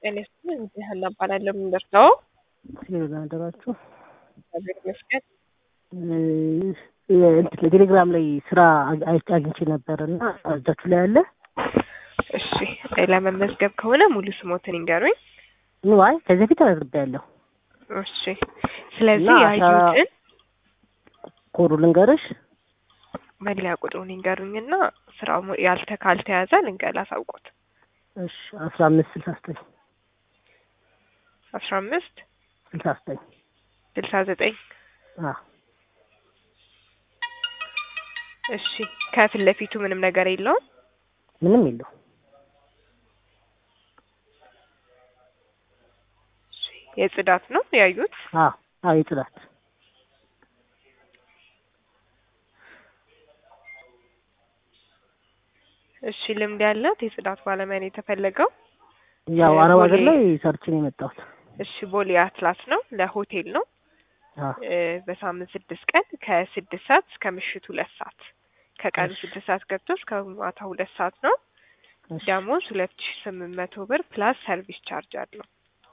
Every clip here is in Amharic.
ጤና ይስጥልኝ እንዲህ ሀና እባላለሁ። የምንደርሰው ሲሆን አደራችሁ እግዚአብሔር ይመስገን። እንትን ቴሌግራም ላይ ስራ አግ- አግኝቼ ነበር እና እጃችሁ ላይ አለ እሺ ለመመዝገብ ከሆነ ሙሉ ስሞትን ይንገሩኝ። ንዋይ ከዚህ በፊት ተመዝግቤያለሁ። እሺ ስለዚህ እና ያዩትን ኮዱ ልንገርሽ መለያ ቁጥሩን ይንገሩኝና ስራው ሙ- ያልተ ካልተያዘ ልንገል አሳውቆት እሺ አስራ አምስት ስልሳ ዘጠኝ አስራ አምስት ስልሳ ዘጠኝ ስልሳ ዘጠኝ አዎ እሺ ከፊት ለፊቱ ምንም ነገር የለውም። ምንም የለው እሺ፣ የጽዳት ነው ያዩት። አዎ አዎ የጽዳት እሺ ልምድ ያላት የጽዳት ባለሙያ ነው የተፈለገው። ያው አረብ ሀገር ቦሌ- ላይ ሰርች ነው የመጣሁት እሺ ቦሌ አትላስ ነው ለሆቴል ነው አዎ እ፣ በሳምንት ስድስት ቀን ከስድስት ሰዓት እስከ ምሽቱ ሁለት ሰዓት ከቀኑ እሺ። ስድስት ሰዓት ገብቶ እስከ ማታ ሁለት ሰዓት ነው። እሺ ደሞዝ ሁለት ሺ ስምንት መቶ ብር ፕላስ ሰርቪስ ቻርጅ አለው።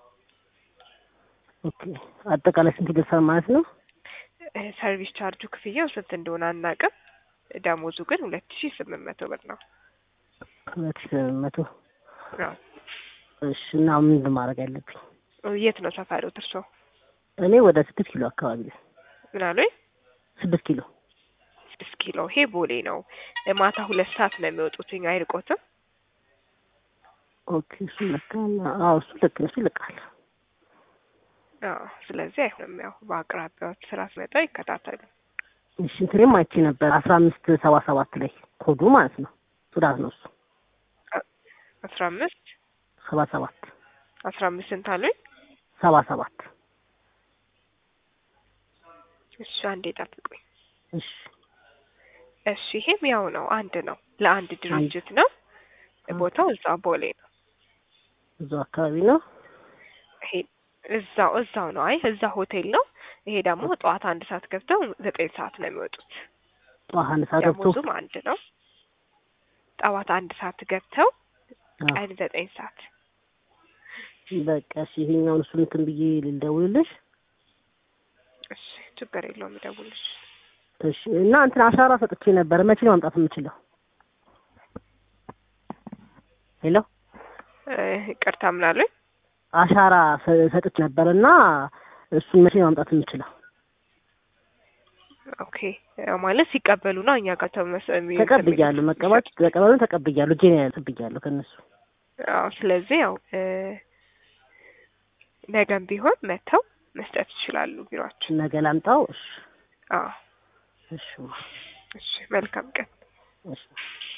ኦኬ አጠቃላይ ስንት ይደርሳል ማለት ነው? እ፣ ሰርቪስ ቻርጁ ክፍያው ስንት እንደሆነ አናውቅም። ደሞዙ ግን ሁለት ሺ ስምንት መቶ ብር ነው። ሁለት ሺህ ስምንት መቶ አዎ። እሺ እና ምንድን ማድረግ ያለብኝ? የት ነው ሰፈሩት እርሶ? እኔ ወደ ስድስት ኪሎ አካባቢ ነኝ። ምን አሉኝ? ስድስት ኪሎ ስድስት ኪሎ ይሄ ቦሌ ነው። እ፣ ማታ ሁለት ሰዓት ነው የሚወጡት። አይርቆትም። ኦኬ እሱ ልክ አዎ እሱ ልክ ነው እሱ ይልቃል አዎ። ስለዚህ አይሆንም። ያው በአቅራቢያዎች ስራ ሲመጣ ይከታተሉ። እሺ እንትኔም አይቼ ነበር አስራ አምስት ሰባ ሰባት ላይ ኮዱ ማለት ነው ጽዳት ነው እሱ አስራ አምስት ሰባ ሰባት አስራ አምስት ስንት አሉኝ? ሰባ ሰባት እሺ አንዴ ጠብቁኝ። እሺ እሺ ይሄም ያው ነው፣ አንድ ነው፣ ለአንድ ድርጅት ነው። ቦታው እዛ ቦሌ ነው። እዛው አካባቢ ነው ይሄ እዛው እዛው ነው። አይ እዛ ሆቴል ነው። ይሄ ደግሞ ጠዋት አንድ ሰዓት ገብተው ዘጠኝ ሰዓት ነው የሚወጡት። ጠዋት አንድ ሰዓት ገብቶ ደሞዙም አንድ ነው። ጠዋት አንድ ሰዓት ገብተው አዎ። ቀን ዘጠኝ ሰዓት በቃ እሺ ይሄኛውን እሱን እንትን ብዬ ልደውልልሽ እሺ ችግር የለውም ይደውልሽ። እሺ እና እንትን አሻራ ሰጥቼ ነበር መቼ ነው ማምጣት የምችለው ሄሎ እ፣ ይቅርታ ምን አሉኝ? አሻራ ሰ- ሰጥቼ ነበር እና እሱን መቼ ነው ማምጣት የምችለው ኦኬ ያው ማለት ሲቀበሉ ነው እኛ ጋር ተመስ የሚ- ተቀብያለሁ መቀባት ተቀበሉን ተቀብያለሁ እጄ ነው ተቀብያለሁ ከእነሱ አዎ ስለዚህ ያው እ፣ ነገም ቢሆን መተው መስጠት ይችላሉ ቢሯችን። ነገ ላምጣው እሺ አዎ እሺ እሺ መልካም ቀን። እሺ